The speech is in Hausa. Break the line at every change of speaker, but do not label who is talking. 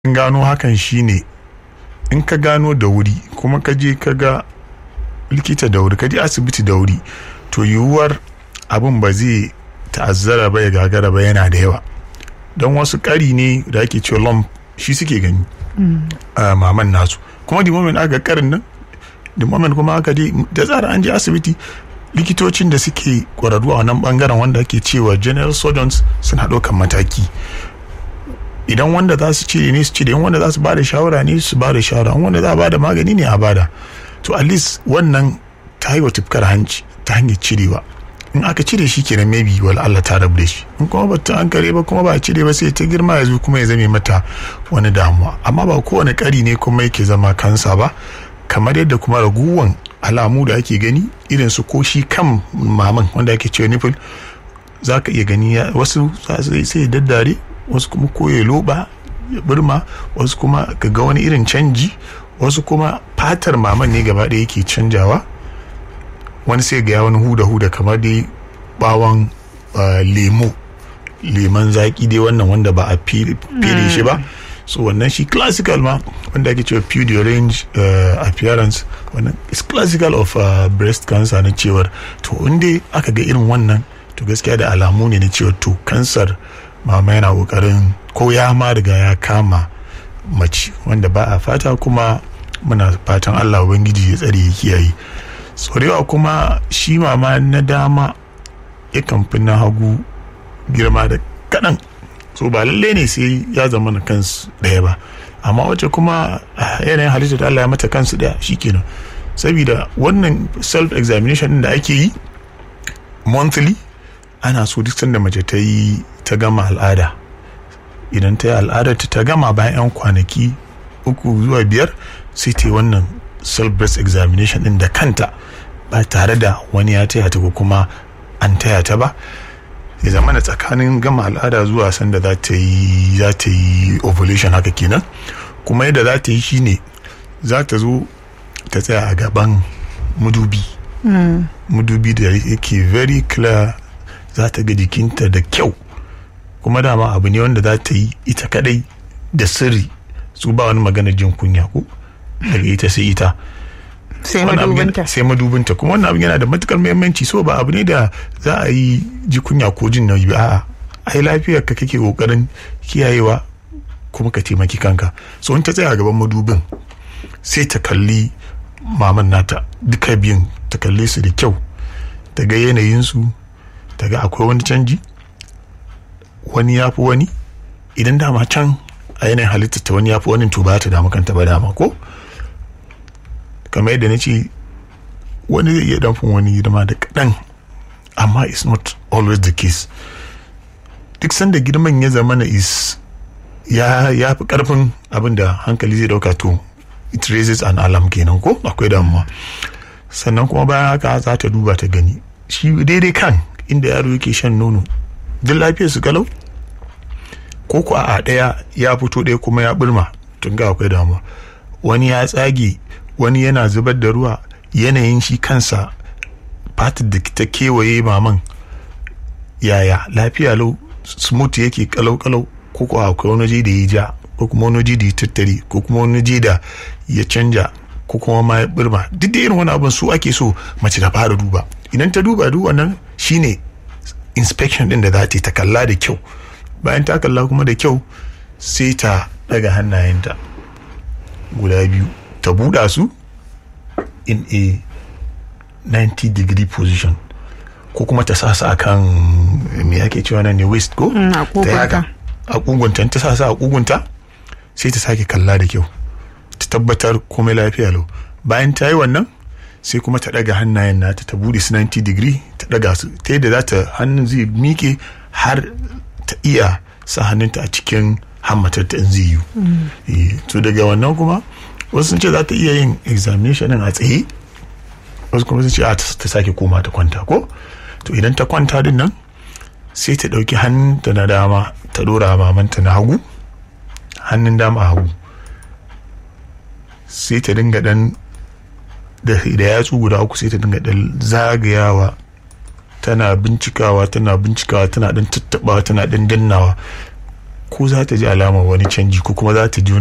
gano hakan shine in ka gano da wuri kuma ka je ka ga likita da wuri ka je asibiti da wuri to yiwuwar abin ba zai ta'azzara ba ya gagara ba yana da yawa don wasu ƙari ne da ake cewa lump shi suke gani a maman nasu kuma the moment aka karin nan the moment kuma aka je da tsara an je asibiti likitocin da suke kwararru a wannan bangaren wanda ake cewa general surgeons suna ɗaukan mataki idan wanda za su cire ne su cire wanda za su ba da shawara ne su ba da shawara wanda za a ba da magani ne a bada to at least wannan ta yi wa tufkar hanci ta hanyar cirewa in aka cire shi kenan maybe wal Allah ta rabu da shi in kuma ba ta hankali ba kuma ba a cire ba sai ta girma ya zo kuma ya zame mata wani damuwa amma ba kowane kari ne kuma yake zama kansa ba kamar yadda kuma raguwan alamu da ake gani irin su ko shi kan maman wanda ake cewa nipple za ka iya gani wasu sai daddare wasu kuma ko ya loba ya burma wasu kuma ka ga wani irin canji wasu kuma fatar maman ne gaba ɗaya yake canjawa wani sai ga wani huda huda kamar dai bawon lemo leman zaki dai wannan wanda ba a fere shi ba so wannan shi classical ma wanda ake cewa pure range appearance wannan is classical of breast cancer na cewar to inda aka ga irin wannan to gaskiya da alamu ne na cewa to kansar mama yana kokarin ko ya ma riga ya kama mace wanda ba a fata kuma muna fatan allah ubangiji ya tsare ya kiyaye tsorewa kuma shi mama na dama yakan fi na hagu girma da kaɗan so ba lalle ne sai ya zama na kansu ɗaya ba amma wacce kuma yanayin halitta da allah ya mata kansu ɗaya shikenan saboda wannan self examination da ake yi monthly ana so duk sanda mace ta yi ta gama al'ada idan ta yi al'adar ta gama bayan 'yan kwanaki uku zuwa biyar sai ta yi wannan self breast examination din da kanta ba tare da wani ya taya ta ko kuma an taya ta ba ya zama da tsakanin gama al'ada zuwa sanda za ta yi za ta yi ovulation haka kenan kuma yadda za ta yi shine za ta zo ta tsaya a gaban mudubi mudubi da yake very clear za ta ga jikinta da kyau kuma dama abu ne wanda za ta yi ita kadai da sirri su ba wani magana jin kunya ko daga ita sai ita
sai madubinta
sai madubinta kuma wannan abin yana da matukar muhimmanci so ba abu ne da za a yi ji kunya ko jin nauyi ba a'a ai lafiyar ka kake kokarin kiyayewa kuma ka taimaki kanka so in ta tsaya gaban madubin sai ta kalli maman nata duka biyun ta kalle su da kyau ta ga yanayinsu ta ga akwai wani canji wani ya fi wani idan dama can a yanayin halittar ta wani ya fi wani to ba ta damu kanta ba dama ko kamar yadda na ce wani zai iya damfin wani girma da kaɗan amma it's not always the case duk sanda girman ya zama na is ya ya fi karfin abin da hankali zai dauka to it raises an alarm kenan ko akwai damuwa sannan kuma bayan haka za ta duba ta gani shi daidai kan inda yaro yake shan nono duk lafiyar su kalau ko ku a ɗaya ya fito ɗaya kuma ya burma tun ga akwai damuwa wani ya tsage wani yana zubar da ruwa yanayin shi kansa fatar da ta kewaye maman yaya lafiya lau smooth yake kalau kalau ko ko akwai wani waje da ya ja ko kuma wani waje da ya tattare ko kuma wani waje da ya canja ko kuma ma ya burma duk da irin wani abin su ake so mace ta fara duba idan ta duba duk wannan shine inspection din da za ta yi ta kalla da kyau bayan ta kalla kuma da kyau sai ta daga hannayenta guda biyu ta buɗa su in a 90 degree position ko kuma ta sa su a kan me ake cewa nan ne waist ko ta haka a kugunta ta sa su a kugunta sai ta sake kalla da kyau ta tabbatar komai lafiya lau bayan ta yi wannan sai kuma ta daga hannayen nata ta bude su 90 degree ta daga su ta yadda za ta hannun zai miƙe har ta iya sa hannunta a cikin hammatar ta in zai yi to daga wannan kuma wasu sun ce za ta iya yin examination a tsaye wasu kuma sun ce a ta sake koma ta kwanta ko to idan ta kwanta din nan sai ta ɗauki hannunta na dama ta ɗora mamanta na hagu hannun dama a hagu sai ta dinga dan da yatsu guda uku sai ta dinga dan zagayawa tana bincikawa tana bincikawa tana dan tattabawa tana dan dannawa ko za ta ji alamar wani canji ko kuma za ta ji